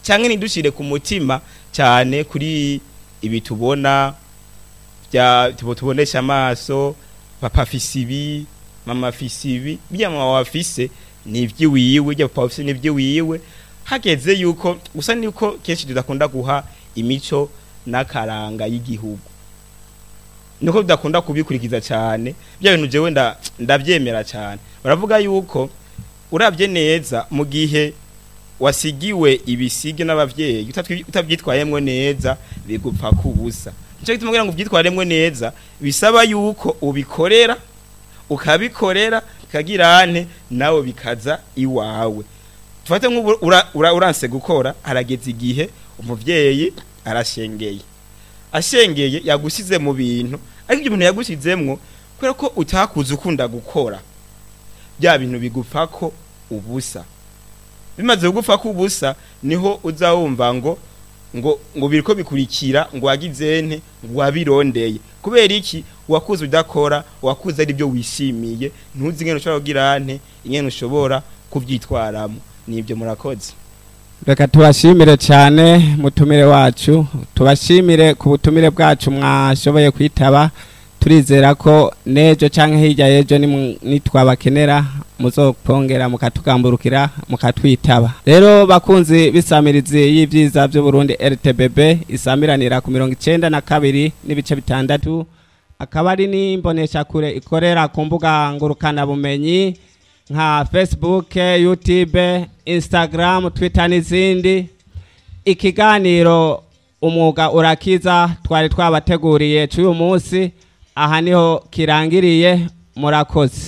cyangwa ntidushire ku mutima cyane kuri ibi tubona bya tubo tubonesha amaso papa afise ibi mama afise ibi bya mama wafise ni iby'iwiwe bya papa afise ni iby'iwiwe hageze yuko gusa niko kenshi tudakunda guha imico n'akaranga y'igihugu niko tudakunda kubikurikiza cyane bya bintu jewe nda ndabyemera cyane baravuga yuko urabye neza mu gihe wasigiwe ibisige n'abavyeyi utatwi- utabyitwayemwo neza bigupfa kubusa nico gituma kugira ngo ubyitwaremwo neza bisaba yuko ubikorera ukabikorera bikagirane nawe bikaza iwawe tufate nk'ubu ura- ura- uranse gukora harageze igihe umuvyeyi arashengeye ashengeye yagusize mu bintu ariko ibyo bintu yagusizemwo kubera ko utakuze ukunda gukora bya bintu bigupfa ko ubusa bimaze kugupfa ko ubusa niho uza wumva ngo ngo ngo biriko bikurikira ngo wagizente ngo wabirondeye kubera iki wakuze udakora wakuze ari byo wishimiye ntuzi ingene ushobora kugira nte ingene ushobora kuvyitwaramo nibyo murakoze reka tubashimire cyane mutumire wacu tubashimire ku butumire bwacu mwashoboye kwitaba turizera ko n'ejo cyangwa hirya y'ejo nimu- nitwabakenera muzopongera mukatugamburukira mukatwitaba rero bakunzi b'isamirizi y'ibyiza by'uburundi rtbb isamiranira ku mirongo icyenda na kabiri n'ibice bitandatu akaba ari n'imboneshakure ikorera ku mbuga ngurukanabumenyi nka facebook youtube instagram twitter n'izindi ikiganiro umwuga urakiza twari twabateguriye cy'uyu munsi aha niho kirangiriye murakoze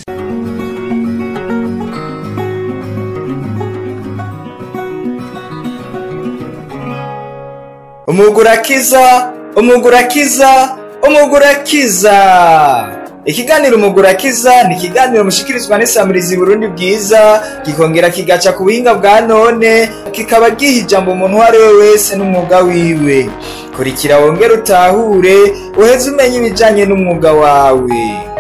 umugurakiza umugurakiza umugurakiza ikiganiro umugurakiza ni ikiganiro mushikirizwa n'isamirizi burundi bwiza gikongera kigaca ku buhinga bwa none kikaba giha ijambo umuntu uwo ari we wese n'umwuga wiwe kurikira wongere utahure uheze umenya ibijyanye n'umwuga wawe